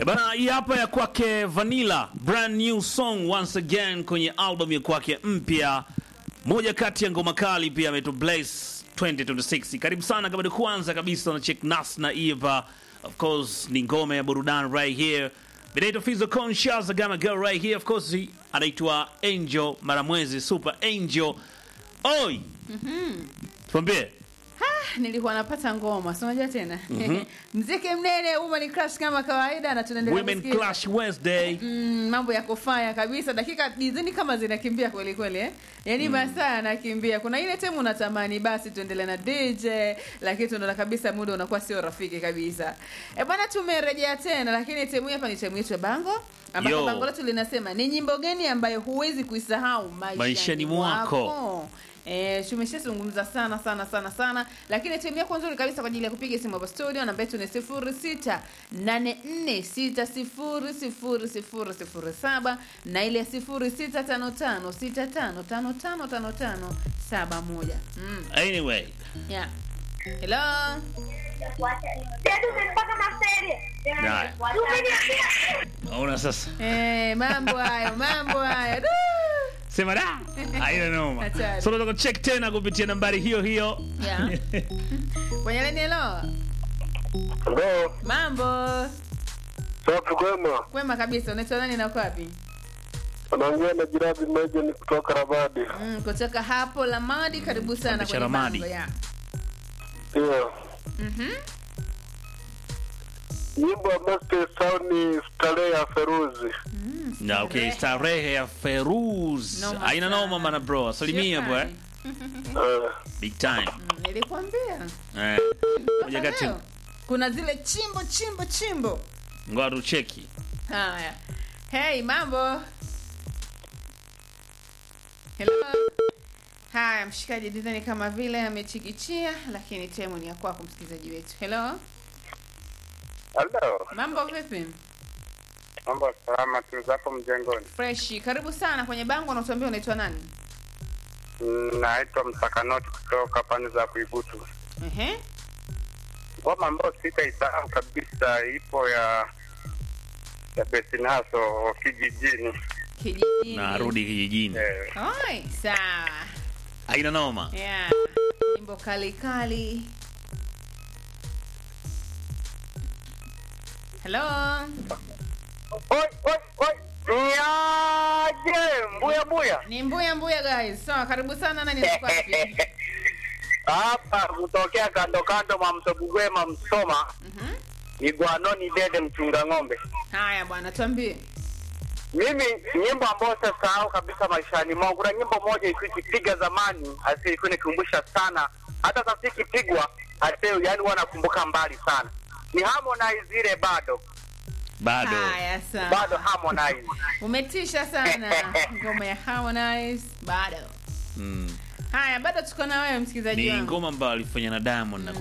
Bana, hii hapa ya kwake Vanilla, brand new song once again kwenye album ya kwake mpya, moja kati ya ngoma kali pia ameto Blaze 2026. Karibu sana, kama ni kwanza kabisa na check nas na Eva, of course ni ngoma ya burudani right here. Vinaitwa Fizo Conscious Gama Girl right here, of course anaitwa Angel Maramwezi, Super Angel. Oi, tuambie Ah, nilikuwa napata ngoma si unajua tena mziki mnene uma ni crash kama kawaida na tunaendelea Women kusikiza. Clash Wednesday. Mm, mambo ya kufanya kabisa dakika dizini kama zinakimbia kweli kweli eh? yaani masaa yanakimbia kuna ile temu unatamani basi tuendelee na dj lakini tunaona kabisa muda unakuwa sio rafiki kabisa e bwana tumerejea tena lakini temu hii hapa ni temu yetu ya bango ambapo Yo. bango letu linasema ni nyimbo gani ambayo huwezi kuisahau maishani, Maishani mwako. mwako? E, tumeshazungumza sana sana sana sana lakini timu yako nzuri kabisa kwa ajili ya kupiga simu hapa studio namba yetu ni sifuri sita nane nne sita sifuri sifuri sifuri sifuri saba na ile ya sifuri sita tano tano sita tano tano tano tano tano saba moja mm. Anyway, yeah. hello Haya. naona sasa Eh, mambo hayo mambo hayo Du! sema da haina noma Hatari. so unataka check tena kupitia nambari hiyo hiyo Yeah. kwenye leni hello Ndo mambo safi kwema, kwema kabisa unaitwa nani na uko wapi anaongea na Jirabi Meja ni kutoka Ramadi. Mm, kutoka hapo Lamadi, karibu sana Kipande cha kwenye Ramadi. bango ya. Ndio Mhm. nyimbo ya Master Sound ni starehe ya Feruzi. Mm, na okay starehe. starehe ya Feruz Noma haina sana. noma mana bro salimia bwe Shukrani. Eh, big time Mm, Nilikwambia. eh moja Mpaka kati leo, Kuna zile chimbo chimbo chimbo. ngoja tucheki Haya. Hey, mambo. Hello. Haya, mshikaji dizani kama vile amechikichia, lakini temu ni ya kwako msikilizaji wetu. Hello. Halo, Mambo vipi? mambo salama tu zapo mjengoni. Freshi. Karibu sana kwenye bango na utuambie unaitwa nani? Mm, Naitwa Msakanoti kutoka pande za Kuibutu. Ehe. Ngoma ambayo sitaisahau kabisa ipo ya ya Besinaso kijijini. Kijijini. narudi kijijini Eh, Oi, sawa. haina noma Yeah. Nyimbo kali kali. Hello. Oi, oi, oi. Niaje, mbuya mbuya. Ni mbuya mbuya guys. Sawa, karibu sana nani niko wapi? Hapa kutokea kando kando mwa mto Bugwema Msoma, Mhm. ni Gwanoni Dede mchunga ng'ombe. Haya bwana, tuambie. Mimi nyimbo ambayo sasahau kabisa maishani mwangu, kuna nyimbo moja ilikuwa ikipiga zamani, asi ilikuwa inikumbusha sana, hata sasa ikipigwa asi, yani huwa nakumbuka mbali sana. Ni Harmonize ile bado bado Haya sawa. bado Harmonize. Umetisha sana. Ngoma ya Harmonize bado. mm. Haya, bado tuko na wewe msikilizaji ni wangu. ngoma ambayo alifanya na Diamond na